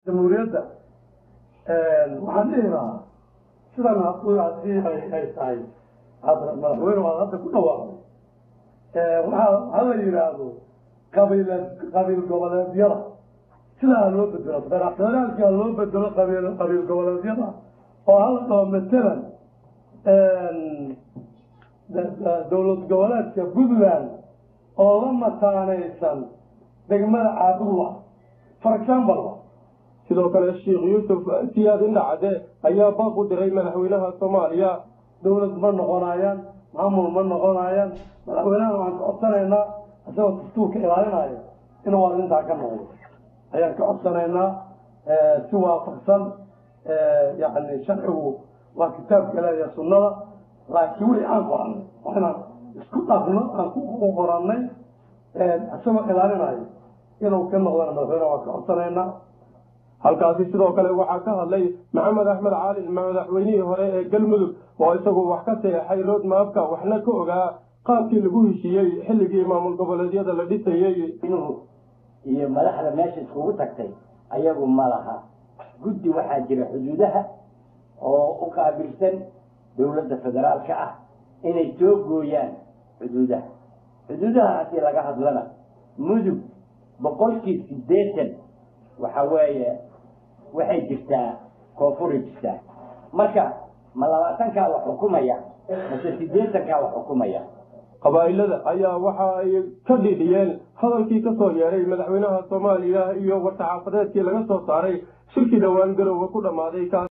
jamhuuriyadda waxaan dhihi lahaa sidan hadii ay tahay madaxweyne waad hadda ku dhawaaqday waxaa ha la yidhaahdo qabiil qabiil goboleedyada sidaa loo bedelo federaalka loo bedelo qabiil qabiil goboleedyada oo hala dhaho matalan dowlad goboleedka puntland oo la mataanaysan degmada caabudwa for example sidoo kale sheekh yuusuf siyaad indhacade ayaa baaq u diray madaxweynaha soomaaliya dowlad ma noqonayaan maamul ma noqonayaan madaxweynaha waxaan ka codsanaynaa isagoo dastuurka ilaalinaya inuu arrintaa ka noqdo ayaan ka codsanaynaa si waafaqsan yani sharcigu waa kitaabka ilaahiya sunnada laakiin wixii aan qorannay waa inaan isku dhaqno aan ku qorannay isagoo ilaalinayo inuu ka noqdona madaxweynaha waan ka codsanaynaa halkaasi sidoo kale waxaa ka hadlay maxamed axmed caalin madaxweynihii hore ee galmudug oo isagu wax ka seexay roodmaabka waxna ka ogaa qaabkii lagu heshiiyey xilligii maamul goboleedyada la dhisayey iyo madaxda meesha iskugu tagtay ayagu ma laha guddi waxaa jira xuduudaha oo u qaabilsan dowladda federaalka ah inay soo gooyaan xuduudaha xuduudaha haddii laga hadlana mudug boqolkii siddeetan waxa weeye waxay jirtaa koonfuray jirtaa marka ma labaatankaa wax xukumaya mase siddeetankaa wax xukumaya qabaa'ilada ayaa waxa ay ka dhidhiyeen hadalkii ka soo yeeray madaxweynaha soomaaliya iyo war-saxaafadeedkii laga soo saaray shirkii dhowaan garowga ku dhammaaday